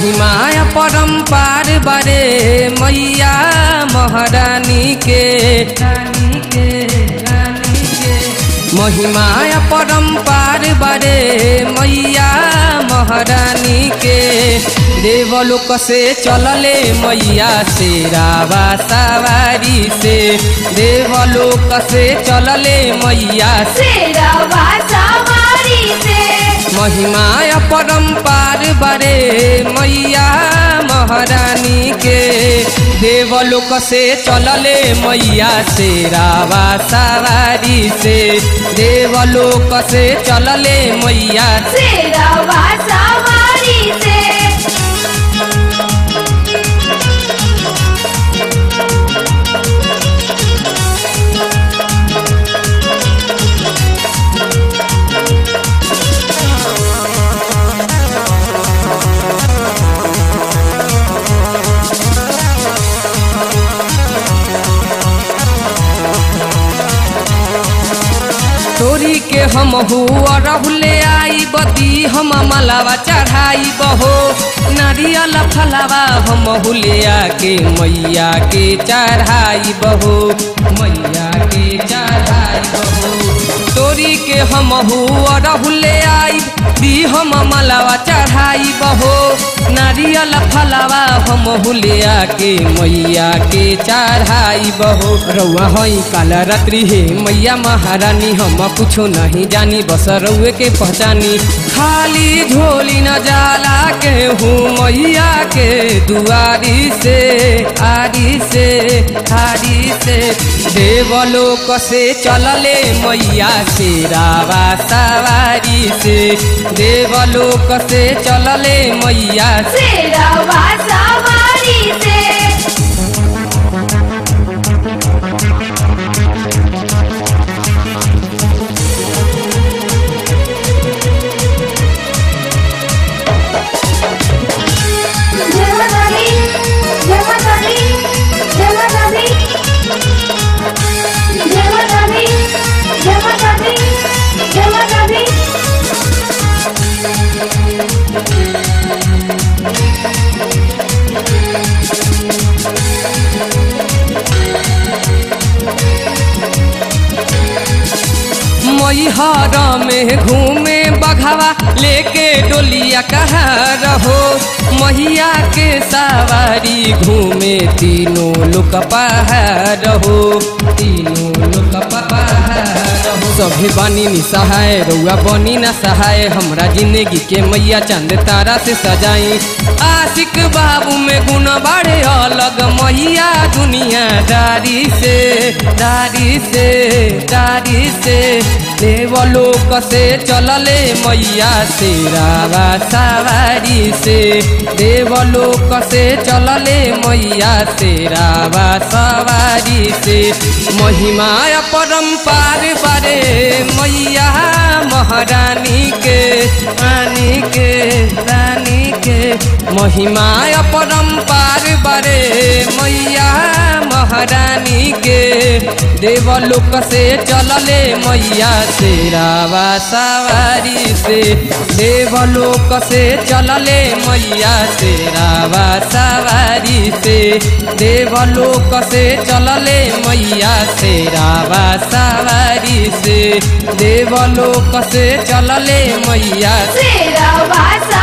महिमाया परम्पार बारे मैया महारानी के रानी के रानी के महिमाया परम्पार बारे मैया महारानी के देवलोक से चलले मैया से रावा सवारी से देवलोक से चलले मैया से शेरवा सवारी से महिमाय परम्पार बरे मैया महारानी के देवलोक से चलले मैया से रावा सवारी से देवलोक से चलले मैया से शेरवा सवारी से तोरी के हम हुआ रहुले आई बदी हम मलावा चढ़ाई बहो नारियल फलावा हम हुलिया के मैया के चढ़ाई बहो मैया के चढ़ाई बहो तोरी के हम हुआ रहुले आई दी हम मलावा चढ़ाई बहो नारियल फलावा हम हुलिया के मैया के चढ़ाई बहो रउआ हई काल रात्रि हे मैया महारानी हम कुछो नहीं जानी बस रउए के पहचानी खाली झोली न जाला के हूँ मैया के दुआरी से आरी से आरी से देवलोक से चलले मैया से रावा सवारी से देवलोक से चलले मैया से शेरवा सवारी से जय माता दी जय माता दी जय माता दी जय माता दी जय माता दी जय माता दी मैहर में घूमे बघावा लेके डोलिया कहा रहो मैया के सवारी घूमे तीनों लोक पहाड़ हो तीनों लोक पहाड़ हो सभी बानी नि सहाय रउआ बनी ना सहाय हमरा जिंदगी के मैया चंद तारा से सजाई आशिक बाबू में गुण बाड़े अलग मैया दुनिया दारी से दारी से दारी से देवलोक से चलले मैया से रावा सवारी से देवलोक से चलले मैया से रावा सवारी से महिमाया परम्पार बारे मैया महारानी के रानी के रानी के महिमाया परम्पार बारे मैया महारानी के देवलोक से चलले मैया से रावा सवारी से देवलोक से चलले मैया से रावा सवारी से देवलोक से चलले मैया से रावा सवारी से देवलोक से चलले मैया से शेरवा